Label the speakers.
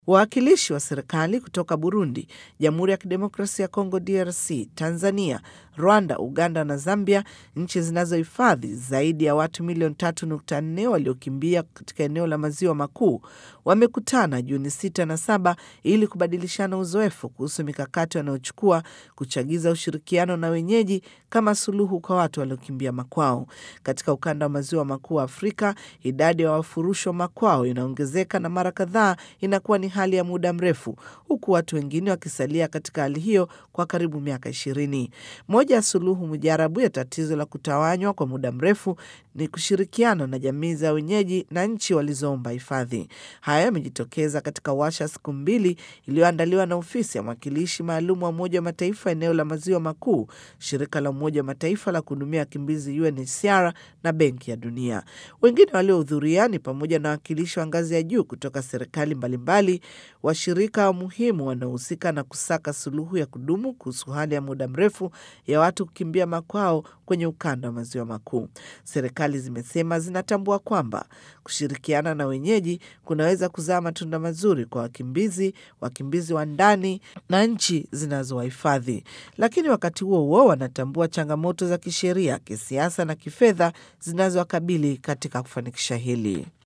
Speaker 1: Wawakilishi wa serikali kutoka Burundi, Jamhuri ya Kidemokrasia ya Kongo DRC, Tanzania, Rwanda, Uganda na Zambia, nchi zinazohifadhi zaidi ya watu milioni 3.4 waliokimbia katika eneo la maziwa makuu, wamekutana Juni 6 na 7 ili kubadilishana uzoefu kuhusu mikakati wanayochukua kuchagiza ushirikiano na wenyeji kama suluhu kwa watu waliokimbia makwao. Katika ukanda wa maziwa makuu wa Afrika, idadi ya wafurushwa makwao inaongezeka na mara kadhaa inakuwa ni hali ya muda mrefu, huku watu wengine wakisalia katika hali hiyo kwa karibu miaka ishirini. Moja ya suluhu mujarabu ya tatizo la kutawanywa kwa muda mrefu ni kushirikiana na jamii za wenyeji na nchi walizoomba hifadhi. Haya yamejitokeza katika washa siku mbili iliyoandaliwa na ofisi ya mwakilishi maalum wa Umoja wa Mataifa eneo la maziwa makuu, shirika la Umoja wa Mataifa la kuhudumia wakimbizi UNHCR na Benki ya Dunia. Wengine waliohudhuria ni pamoja na wawakilishi wa ngazi ya juu kutoka serikali mbalimbali, washirika muhimu wanaohusika na kusaka suluhu ya kudumu kuhusu hali ya muda mrefu ya watu kukimbia makwao kwenye ukanda wa maziwa makuu. Serikali zimesema zinatambua kwamba kushirikiana na wenyeji kunaweza kuzaa matunda mazuri kwa wakimbizi, wakimbizi wa ndani na nchi zinazowahifadhi, lakini wakati huo huo wanatambua changamoto za kisheria, kisiasa na kifedha zinazowakabili katika kufanikisha hili.